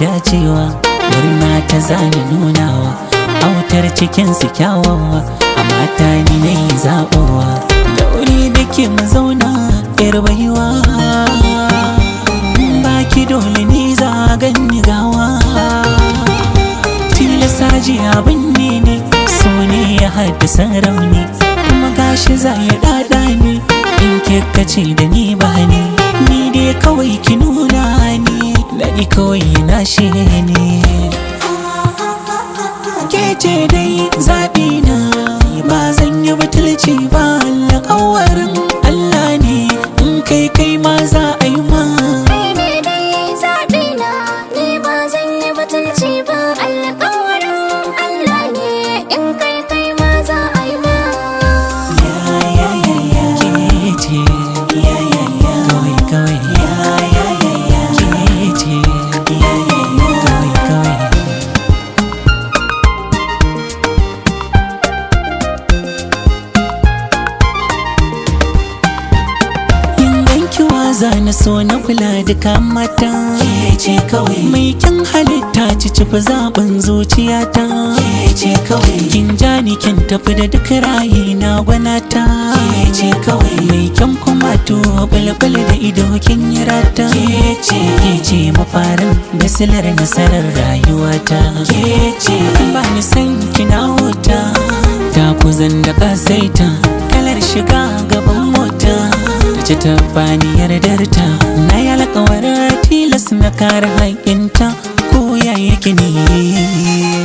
dacewa murna ta zani nunawa autar cikinsu kyawawa a mata ni na yi zaɓowa da wuri da ke mu zauna yar baiwa baki dole ni za ganni gawa tilasa ji abin ne ne so ne ya haddasa rauni kuma gashi za ya dada ne in ce da ni ba ne ni dai kawai ki nuna ni daɗi kawai na shi ne ke ce dai zaɓi na ba zan yi batulci ba alƙawarin Allah ne in kai kai ma za a yi ma Kai ne dai zaɓi na ni ba zan yi batulci ba alƙawarin Allah ne in kai kai ma za a yi ma. ya ya ya ya ke ce ya ya ya kawai kawai ya ya ya ya ke ce ya ya ya kawai kawai yin ganki waza na so na kula duka mata ke ce kawai mai kyan halitta ci cifi zaɓin zuciyata ke ce kawai kin ja ni kin tafi da duk rayi na gwanata ke ce kawai mai kyan kuma to bulbul da ido kin yi rata ke ce ke ce mafarin da silar nasarar rayuwata ke ce ba ni san kina wuta ta kuzan da kasaita kalar shiga gaban mota ce ta bani yardarta na yi alkawarin tilas na kare haƙinta ko ya yake ne